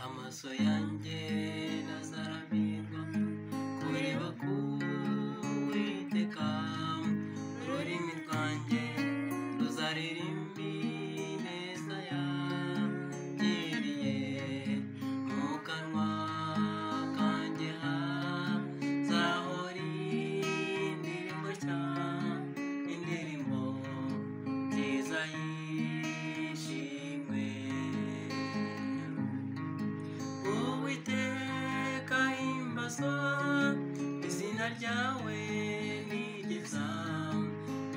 amaso yanjye ntazarambirwa kureba ku uwiteka ururimi rwanjye ruzaririmba ineza yangiriye mu kanwa kanjye hazahora indirimbo nshya indirimbo nziza yishimwe uwiteka himbaza izina ryawe nigeza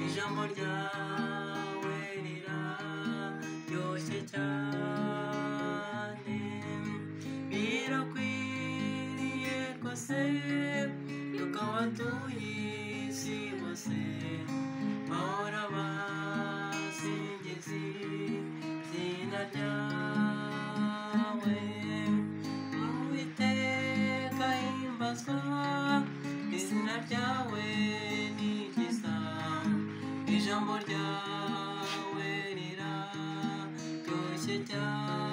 ijambo ryawe riraryoshye cyane birakwiriye rwose yuko abatuye isi bose bahora basingiza izina ryawe uwiteka himbazwa izina ryawe ni ryiza ijambo ryawe riraryoshye cyane